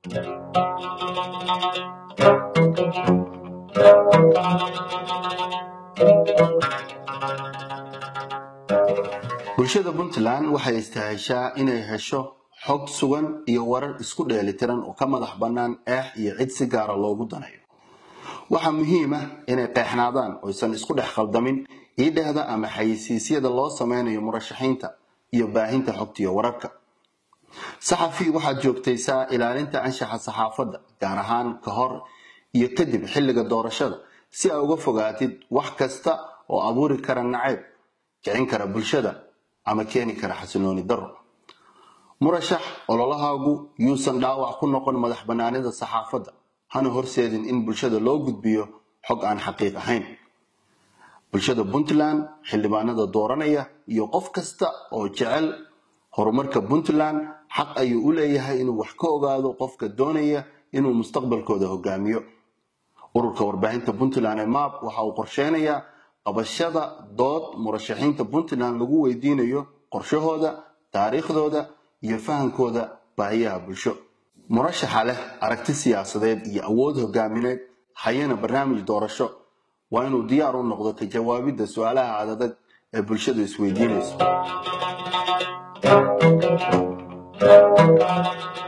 bulshada puntland waxay istaheshaa inay hesho xog sugan iyo warar isku dheelitiran oo ka madax bannaan eex iyo cid si gaara loogu danayo waxaa muhiim ah inay qeexnaadaan oysan isku dhex khaldamin iidhehda ama xayisiisyada loo sameynayo murashaxiinta iyo baahinta xogtiyo wararka saxafi waxaad joogtaysaa ilaalinta anshaxa saxaafadda gaar ahaan ka hor iyo kadib xilliga doorashada si aa uga fogaatid wax kasta oo abuuri kara nacayb kicin kara bulshada ama keeni kara xasilooni daro murashax ololahaagu yuusan dhaawac ku noqon madax bannaanida saxaafadda hana horseedin in bulshada loo gudbiyo xog aan xaqiiq ahayn bulshada puntland xildhibaanada dooranaya iyo qof kasta oo jecel horumarka puntland xaq ayuu u leeyahay inuu wax ka ogaado qofka doonaya inuu mustaqbalkooda hogaamiyo ururka warbaahinta puntland ee map waxa uu qorsheynayaa qabashada dood murashaxiinta puntland lagu weydiinayo qorshahooda taariikhdooda iyo fahankooda baahiyaha bulsho murashaxa leh aragti siyaasadeed iyo awood hogaamineed hayana barnaamij doorasho waa inuu diyaar u noqdo ka jawaabidda su-aalaha adadag ee bulshadu isweydiinayso